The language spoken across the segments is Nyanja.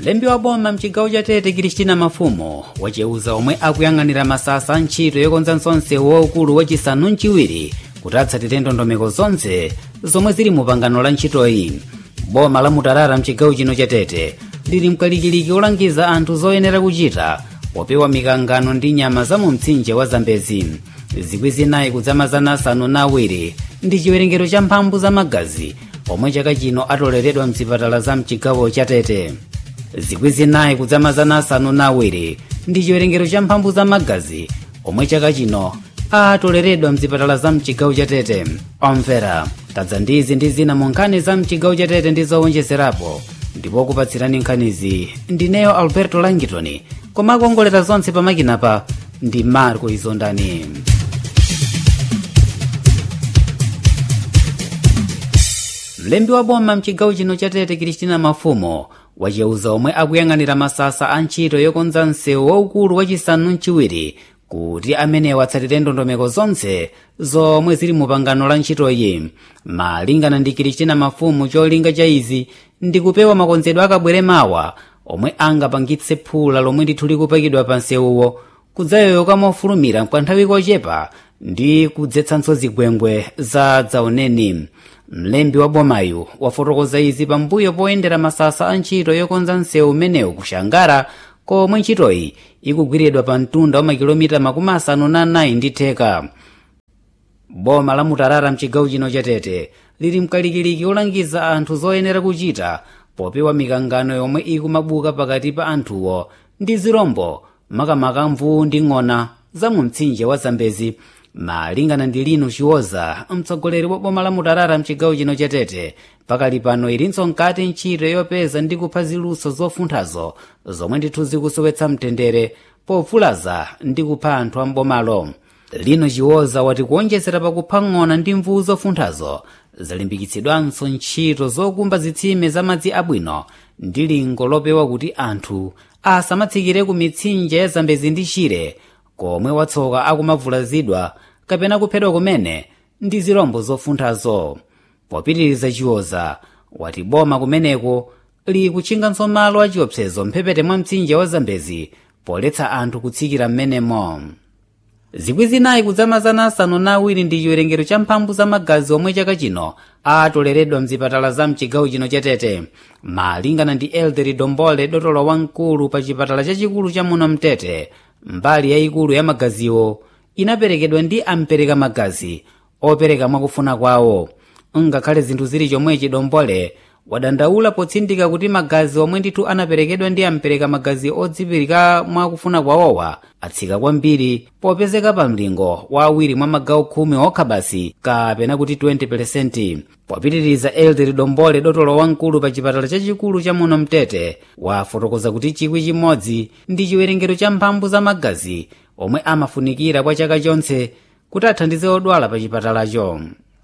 mlembi wa boma mchigawo cha tete kristina mafumo wacheuza omwe akuyang'anira masasa a ntchito yokonza msewu waukulu wachisanu mchiwiri kuti atsatire ndondomeko zonse zomwe zili mu pangano la ntchitoyi boma la mutarara mchigawo chino cha tete lili mkalikiliki olangiza anthu zoyenera kuchita popewa mikangano ndi nyama za mu mtsinje wa zambezi zikwi zinayi kudzamazana asanu na awiri ndi chiwerengero cha mphamvu za magazi omwe chaka chino atoleredwa mzipatala za mchigawo cha tete zikwi zinayi kudzamazana asanu na awiri ndi chiwerengero cha mphamvu za magazi omwe chaka chino atoleredwa mzipatala za mchigawo cha tete omvera tadza ndizi ndi zina mu nkhani za mchigawo cha tete ndi zowonjezerapo ndipo kupatsirani nkhanizi ndineyo alberto langitoni koma akuongolera zonse pamakinapa ndi marco izondani mlembi wa boma mchigawo chino cha tete kristina mafumo wacheuza omwe akuyang'anira masasa a ntchito yokonza msewu waukulu wachisanu mchiwiri kuti amenewa atsatire ndondomeko zonse zomwe zili mu pangano la ntchitoyi malingana ndi kristina mafumo cholinga cha izi ndi kupewa makonzedwe akabwere mawa omwe angapangitse phula lomwe ndithu likupakidwa pa nsewuwo kudzayoyoka mofulumira kwa nthawi kochepa ndi kudzetsanso zigwengwe za dzaoneni mlembi wa bomayu wafotokoza izi pambuyo poyendera masasa a ntchito yokonza msewu umenewu kushangara komwe ntchitoyi ikugwiridwa pa mtunda wa makilomita makumi asanu na anayi ndi theka boma la mutarara mchigawo chino cha tete lili mkalikiliki olangiza anthu zoyenera kuchita popewa mikangano yomwe ikumabuka pakati pa anthuwo ndi zirombo makamaka mvuwu ndi ng'ona za mu mtsinje wa zambezi malingana ndi lino chiwoza mtsogoleri wa boma la mutarara mchigawo chino cha tete pakali pano ilinso nkati ntchito yopeza ndi kupha ziluso zofunthazo zomwe ndithu zikusowetsa mtendere pofulaza ndi kupha anthu ambomalo lino chiwoza wati kuonjezera pakupha ng'ona ndi mvuwu zofunthazo zalimbikitsidwanso ntchito zokumba zitsime za madzi abwino ndi lingo lopewa kuti anthu asamatsikire ku mitsinje ya zambezi ndi chire komwe watsoka akumavulazidwa kapena kuphedwa kumene ndi zirombo zofunthazo popitiriza chiwoza wati boma kumeneko likutchinganso malo achiopsezo mphepete mwa mtsinje wa zambezi poletsa anthu kutsikira m'menemo zikwi zinayi kudzamazana asanu na awiri ndi chiwerengero cha mphamvu za magazi omwe chaka chino atoleredwa mzipatala za mchigawo chino cha tete malingana ndi elderi dombole dotolo wamkulu pa chipatala chachikulu cha muno mtete mbali yayikulu ya magaziwo inaperekedwa ndi ampereka magazi opereka mwakufuna kwawo ngakhale zinthu zili chomwechi dombole wadandaula potsindika kuti magazi omwe ndithu anaperekedwa ndi ampereka magazi odzipereka mwakufuna kwawowa atsika kwambiri popezeka pa mlingo wa awiri mwa magawo khumi okha basi kapena kuti 20% popitiriza elderi dombole dotolo wamkulu pa chipatala chachikulu cha muno mtete wafotokoza kuti chikwi chimodzi ndi chiwerengero cha mphamvu za magazi omwe amafunikira kwa chaka chonse kuti athandize odwala pa chipatalacho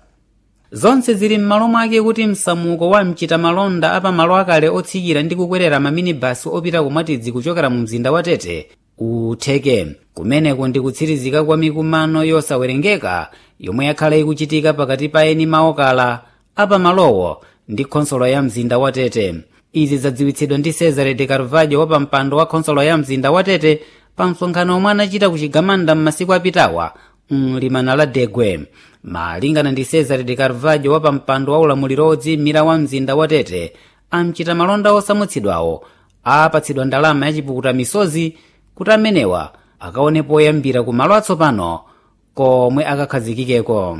zonse zili m'malo mwake kuti msamuko wa mchita malonda apamalo akale otsikira ndi kukwerera maminibasi opita kumwatidzi kuchokera mu mzinda wa tete utheke kumeneko ndi kutsirizika kwa mikumano yosawerengeka yomwe yakhala ikuchitika pakati pa eni maokala apamalowo ndi khonsolo ya mzinda wa tete izi zadziwitsidwa ndi cesare de carvalho wa pampando wa khonsolo ya mzinda wa tete pa msonkhano omwe anachita ku chigamanda m'masiku apitawa mlimana la degwe malingana ndi cesare de carvalho wa pampando wa ulamuliro odziyimira wa mzinda wa tete amchita malonda osamutsidwawo apatsidwa ndalama yachipukuta misozi kuti amenewa akaone poyambira ku malo atsopano komwe akakhazikikeko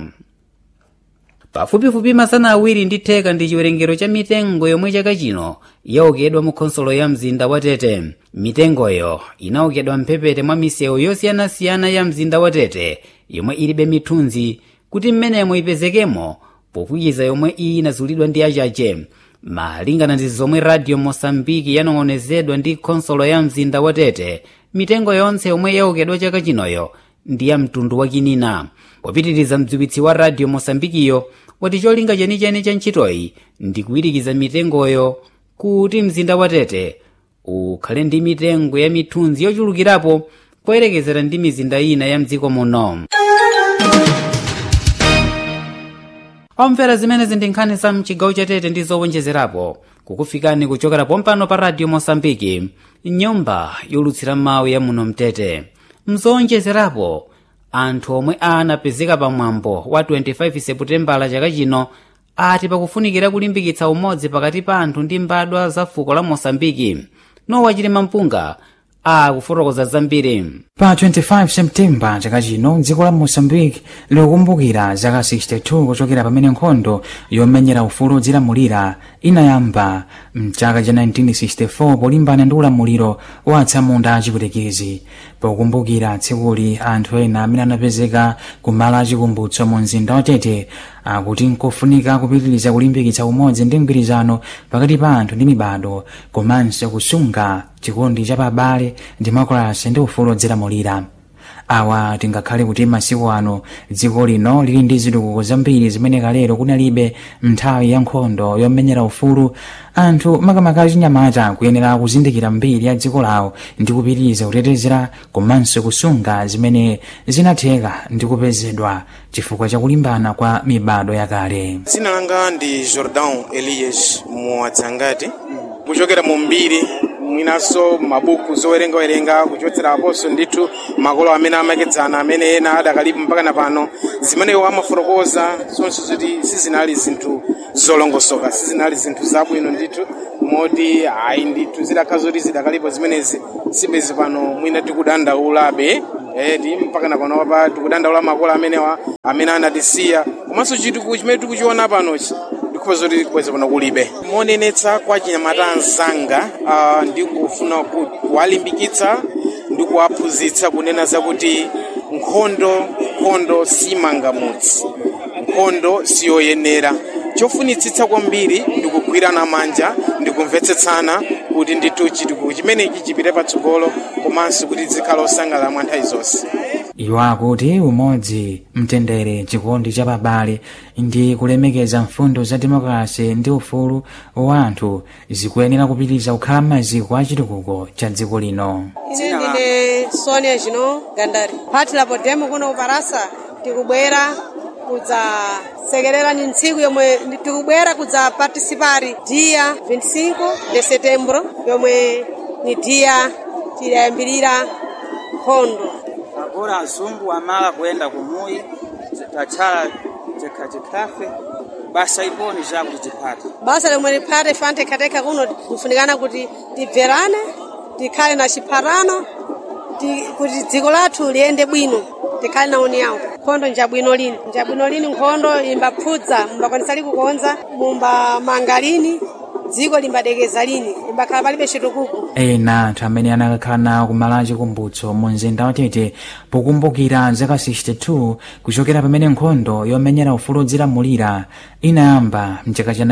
pafupifupi masana awiri ndi theka ndi chiwerengero cha mitengo yomwe chaka chino yaokedwa mu khonsolo ya mzinda wa tete mitengoyo inaokedwa mphepete mwa misewu yosiyanasiyana ya mzinda wa tete yomwe ilibe mithunzi kuti mmenemo ipezekemo pokwiza yomwe iyi inazulidwa ndi achache malingana ndi zomwe radio mosambiki yanong'onezedwa ndi khonsolo ya mzinda wa tete mitengo yonse yomwe yaokedwa chaka chinoyo ndi ya mtundu wa kinina popitiriza mdziwitsi wa radio mosambikiyo wati cholinga chenicheni cha ntchitoyi ndi kuyirikiza mitengoyo kuti mzinda wa tete ukhale ndi mitengo ya mithunzi yochulukirapo poyerekezera ndi mizinda ina ya mdziko muno omvera zimenezi ndi nkhani za mchigawo cha tete ndi zowonjezerapo kukufikani kuchokera pompano pa radio mosambiki nyumba yolutsira mawu ya muno mtete mzowonjezerapo anthu omwe anapezeka pamwambo wa 25 seputembala chaka chino ati pakufunikira kulimbikitsa umodzi pakati pa anthu ndi mbadwa za fuko la mosambiki nowa chilima mpunga akufotokoza zambiri pa 25 septemba chaka chino dziko la moçambique likukumbukira zaka 62 kuchokera pamene nkhondo yomenyera ufulu odzilamulira inayamba mchaka cha 1964 polimbana ndi ulamuliro wa atsamunda achipwitikizi pokumbukira tsikuli anthu ena amene anapezeka kumalo achikumbutso mu mzinda watete akuti nkofunika kupitiriza kulimbikitsa umodzi ndi mgwirizano pakati pa anthu ndi mibado komanso kusunga chikondi cha pabale demokrasi ndi ufulu odzilamulira awa tingakhale kuti masiku ano dziko lino lili ndi zitukuko zambiri zimene kalero kunalibe nthawi ya nkhondo yomenyera ufulu anthu makamaka achinyamata kuyenera kuzindikira mbiri ya dziko lawo ndi kupitiriza kutetezera komanso kusunga zimene zinatheka ndi kupezedwa chifukwa cha kulimbana kwa mibado yakale dzina langa ndi jordan elias muwadzangati kuchokera mu mbiri mwinanso mabuku zowerengawerenga kuchotsera aposo ndithu makolo amene amakedzana amene ena adakalipo mpaka na pano zimeneyo amafotokoza zonse zoti sizinali zinthu zolongosoka sizinali zinthu zabwino ndithu moti ayi ndithu zidakhala zoti zidakalipo zimenezi sibezi pano mwina tikudandaulabe eti mpaka na pano pa tikudandaula makolo amenewa amene anatisiya komanso chitukuko chimene tikuchiona panochi ndikupeza zoti kweza pano kulibe monenetsa kwa chinyamata anzanga uh, ndikufuna kuwalimbikitsa ndi kuwaphunzitsa kunena zakuti nkhondo nkhondo simangamutsi nkhondo siyoyenera chofunitsitsa kwambiri ndikugwirana manja ndikumvetsetsana kuti ndithu chitukuko chimenechi chipite patsogolo komanso kuti zikhale osangalala mwa nthawi zonse iwo akuti umodzi mtendere chikondi cha pabale ndi kulemekeza mfundo za demokrasi ndi ufulu wa anthu zikuyenera kupitiriza kukhala maziko a chitukuko cha dziko lino ine ndine sonia jino gandari phati lapo demo kuno kuparasa tikubwera kudzasekerera ni ntsiku yomwe tikubwera kudzapartisipari dia 25 de setembro yomwe ni dia tidayambirira nkhondo agora azungu amala kuyenda kumuyi tachala chikhachikhafe basa iponi zakuti tiphate basa lomwe liphate fante khateka kuno lifunikana kuti tibverane tikhale na chiphatano ti- kuti dziko lathu liyende bwino tikhale na uni yawo nkhondo njabwino lini njabwino lini nkhondo imbaphudza mumbakwanisa likukonza mumbamanga lini dziko limbadekeza lini limbakhala palibe chitukuko ena anthu amene anakakhala nawo kumalo achikumbutso mu mzinda watete pokumbukira zaka 62 kuchokera pamene nkhondo yomenyera ufulu odzilamulira inayamba mchaka cha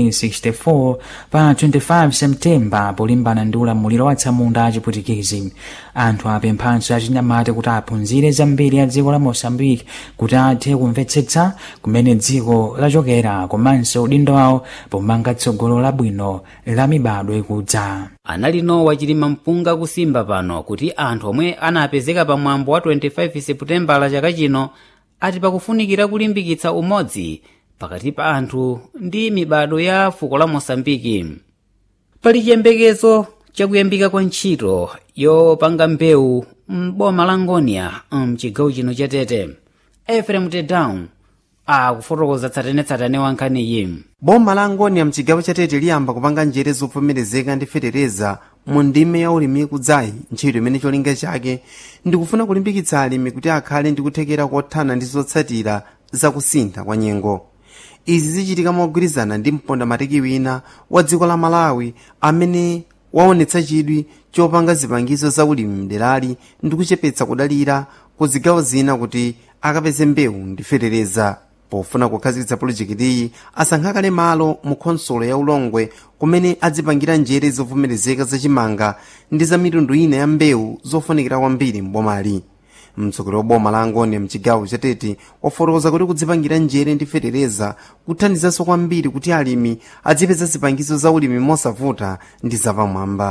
1964 pa 25 septemba polimbana ndi ulamuliro wa atsamunda achipwitikizi anthu apemphanso achinyamata kuti aphunzire zambiri ya dziko la mosambiki kuti athe kumvetsetsa kumene dziko lachokera komanso udindo wawo pomanga tsogolo labwino la mibado ikudza anali nowa chilima mpunga kusimba pano kuti anthu omwe anapezeka pamwambo wa 25 seputembala chaka chino ati pakufunikira kulimbikitsa umodzi pakati pa anthu ndi mibado ya fuko la mosambiki pali chiyembekezo chakuyambika kwa ntchito yopanga mbewu m'boma la ngonia mchigawo chino cha tete efrem tedown akufotokoza tsatanetsatane wa nkhaniyi boma la ngonia mchigawo chatete liyamba kupanga njere zovomerezeka ndi fetereza mu ndime ya ulimi ikudzayi ntchito imene cholinga chake ndikufuna kulimbikitsa alimi kuti akhale ndi kuthekera kothana ndi zotsatira zakusintha kwa nyengo izi zichitika mogwirizana ndi mponda matiki wina wa dziko la malawi amene waonetsa chidwi chopanga zipangizo za ulimi mderali ndi kuchepetsa kudalira ku zigawo zina kuti akapeze mbewu ndi fetereza pofuna kukhazikitsa pulojekitiyi asankha kale malo mu khonsolo ya ulongwe kumene adzipangira njere zovomerezeka zachimanga ndi za mitundu ina ya mbewu zofunikira kwambiri mbomali mtsogoleri wa boma la angoni mchigawo chatete wafotokoza kuti kudzipangira njere ndi fetereza kuthandizanso kwambiri kuti alimi adzipeza zipangizo za ulimi mosavuta ndi zapamwamba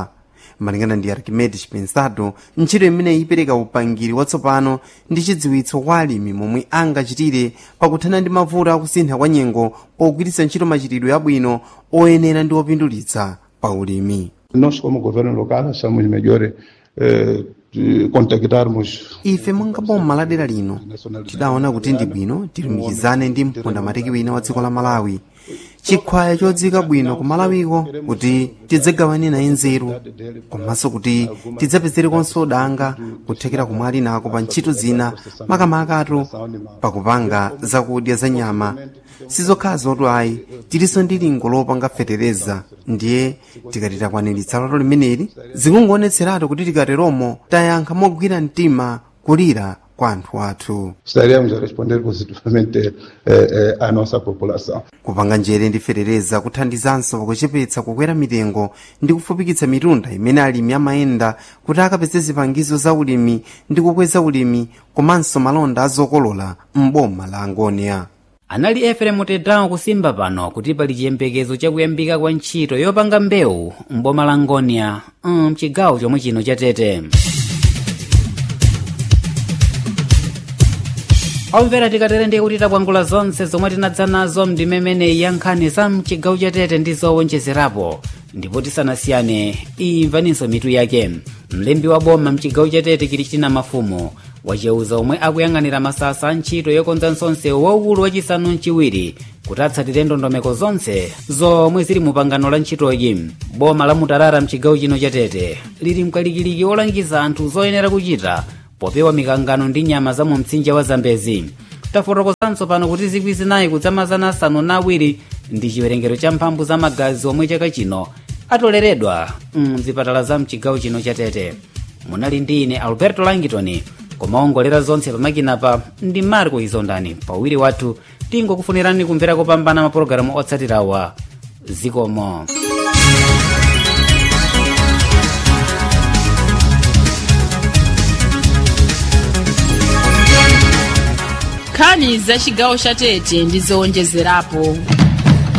malingana ndi archimedes pensado ntchito imene ipereka upangiri watsopano ndi chidziwitso kwa alimi momwe angachitire pakuthana ndi mavuto akusintha kwa nyengo pogwiritsa ntchito machitidwe abwino oyenera ndi opindulitsa pa ulimi Nós, como governo local, achamos melhor eh, de contactarmos ife monga boma la dera lino tidaona kuti ndi bwino tilumikizane ndi mpondamatiki wina wa dziko la malawi chikhwaya chodzika bwino ku malawiko kuti tidzagawane naye nzeru komanso kuti tidzapezereko udanga kuthekera kumwali nako pa ntchito zina makamakatu pakupanga zakudya za nyama sizokhala zotu ayi tilinso ndi lingo lopanga fetereza ndiye tikati takwaniritsa loto limeneli zikungoonetseratu kuti tikateromo tayankha mogwira mtima kulira kwa anthu athu estaremos a responder positivamente eh, eh, à nossa população. kupanga njere ndi fetereza kuthandizanso pakuchepetsa kukwera mitengo ndi kufupikitsa mitunda imene alimi amayenda kuti akapeze zipangizo za ulimi ndi kukweza ulimi komanso malonda azokolola m'boma la angonia anali eferemu tedrawo kusimba pano kuti pali chiyembekezo chakuyambika kwa ntchito yopanga mbewu m'boma la ngonia mchigawo chomwe chino cha tete omvera tikatere ndiye kuti takwangula zonse zomwe tinadza nazo mndimemene ya nkhani za mchigawo cha tete ndi zowonjezerapo ndipo tisanasiyane imvaninso mitu yake mlembi wa boma mchigawo cha tete kilichina mafumu wacheuza omwe akuyang'anira masasa a ntchito yokonza msewu waukulu wachisanu mchiwiri kuti atsatire ndondomeko zonse zomwe zili mu pangano la ntchitoyi boma la mutarara mchigawo chino cha tete lili mkalikiliki wolangiza anthu zoyenera kuchita popewa mikangano ndi nyama za mu mtsinje wa zambezi tafotokozanso pano kuti zikwi zinayi kudzamazana asanu na awiri ndi chiwerengero cha mphamvu za magazi omwe chaka chino atoleredwa mzipatala za mchigawo chino cha tete munali ndi ine alberto langitoni kumaongolera zonse pamakinapa ndi marco izondani pawiri wathu tingokufunirani kumvera kopambana mapulogalamu otsatirawa zikomo nkhani za chigawo cha tete ndi zowonjezerapo